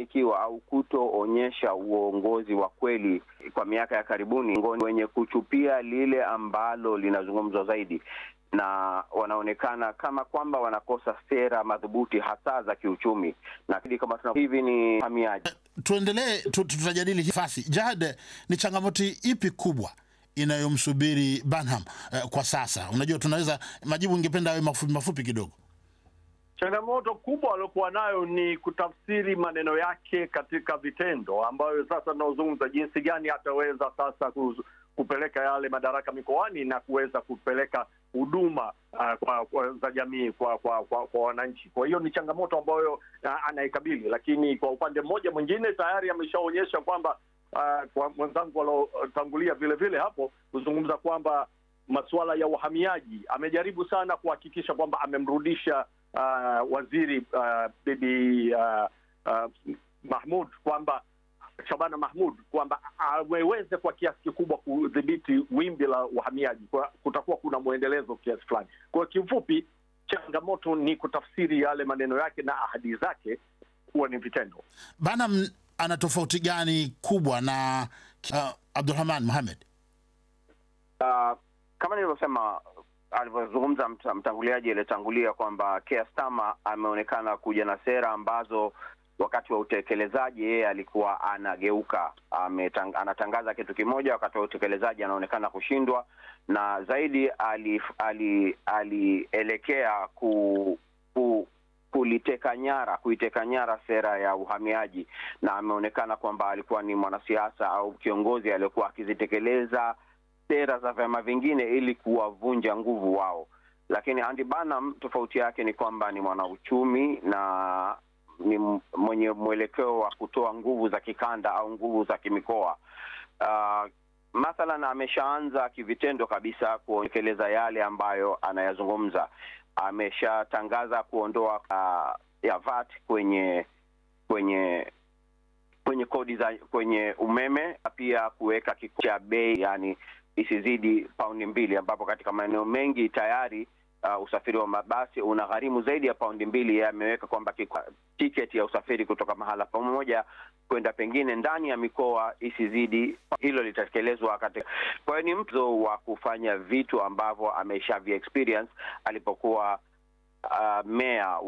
kutofanikiwa au kutoonyesha uongozi wa kweli kwa miaka ya karibuni, wenye kuchupia lile ambalo linazungumzwa zaidi na wanaonekana kama kwamba wanakosa sera madhubuti hasa za kiuchumi, na kama tuna hivi ni hamiaji. Tuendelee, tutajadili nafasi. Jad, ni changamoto ipi kubwa inayomsubiri Burnham eh, kwa sasa? Unajua, tunaweza majibu, ingependa awe mafupi mafupi kidogo. Changamoto kubwa aliokuwa nayo ni kutafsiri maneno yake katika vitendo, ambayo sasa tunaozungumza jinsi gani ataweza sasa kupeleka yale madaraka mikoani na kuweza kupeleka huduma uh, kwa, kwa, za jamii kwa kwa, kwa, kwa wananchi. Kwa hiyo ni changamoto ambayo uh, anaikabili, lakini kwa upande mmoja mwingine tayari ameshaonyesha kwamba uh, kwa mwenzangu waliotangulia vile vile hapo kuzungumza kwamba masuala ya uhamiaji amejaribu sana kuhakikisha kwamba amemrudisha uh, waziri uh, bibi uh, uh, Mahmud kwamba Shabana Mahmud kwamba aweze kwa kiasi kikubwa kudhibiti wimbi la uhamiaji, kutakuwa kuna mwendelezo kiasi fulani. Kwa kifupi, changamoto ni kutafsiri yale maneno yake na ahadi zake kuwa ni vitendo. Bana, ana tofauti gani kubwa na uh, Abdulrahman Mohamed? Uh, kama nilivyosema alivyozungumza mtanguliaji aliyetangulia kwamba Keir Starmer ameonekana kuja na sera ambazo wakati wa utekelezaji yeye alikuwa anageuka, ametang, anatangaza kitu kimoja, wakati wa utekelezaji anaonekana kushindwa, na zaidi alielekea ali, ali ku, ku kuliteka nyara kuiteka nyara sera ya uhamiaji, na ameonekana kwamba alikuwa ni mwanasiasa au kiongozi aliyekuwa akizitekeleza sera za vyama vingine ili kuwavunja nguvu wao. Lakini Andy Burnham tofauti yake ni kwamba ni mwanauchumi na ni mwenye mwelekeo wa kutoa nguvu za kikanda au nguvu za kimikoa. Uh, mathalan ameshaanza kivitendo kabisa kutekeleza yale ambayo anayazungumza. Ameshatangaza kuondoa uh, ya VAT kwenye kwenye kwenye kodi za kwenye umeme, pia kuweka kikomo cha bei, yani isizidi paundi mbili, ambapo katika maeneo mengi tayari Uh, usafiri wa mabasi una gharimu zaidi ya paundi mbili. Yeye ameweka kwamba tiketi ya usafiri kutoka mahala pamoja kwenda pengine ndani ya mikoa isizidi. Hilo litatekelezwa katika. Kwa hiyo ni mtu wa kufanya vitu ambavyo ameshavia experience alipokuwa uh, meya